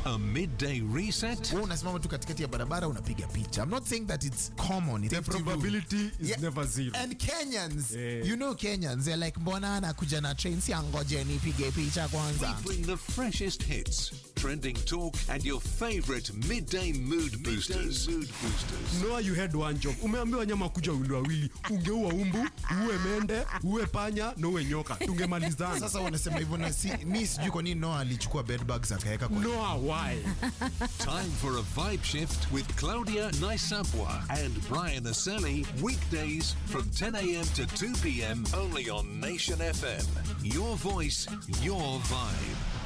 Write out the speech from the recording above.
A midday reset? wewe unasimama tu katikati ya barabara unapiga picha i'm not saying that it's common it's The empty room. probability is Yeah. never zero. and kenyans Eh. you know kenyans they're like mbona anakuja na train si angoje nipige picha kwanza We bring the freshest hits, trending talk, and your favorite midday mood boosters. mood boosters. Noah, you had one job. Umeambiwa nyama kuja wawili wawili, ungeua umbu, uwe mende, uwe panya na uwe nyoka, tungemalizana. sasa wanasema hivyo na si, mi sijui kwa nini noa alichukua bedbugs akaweka kwa Noah, why? Time for a vibe shift with Claudia Naisabwa and Brian Aseli. Weekdays from 10 a.m. to 2 p.m. only on Nation FM. Your voice, your vibe.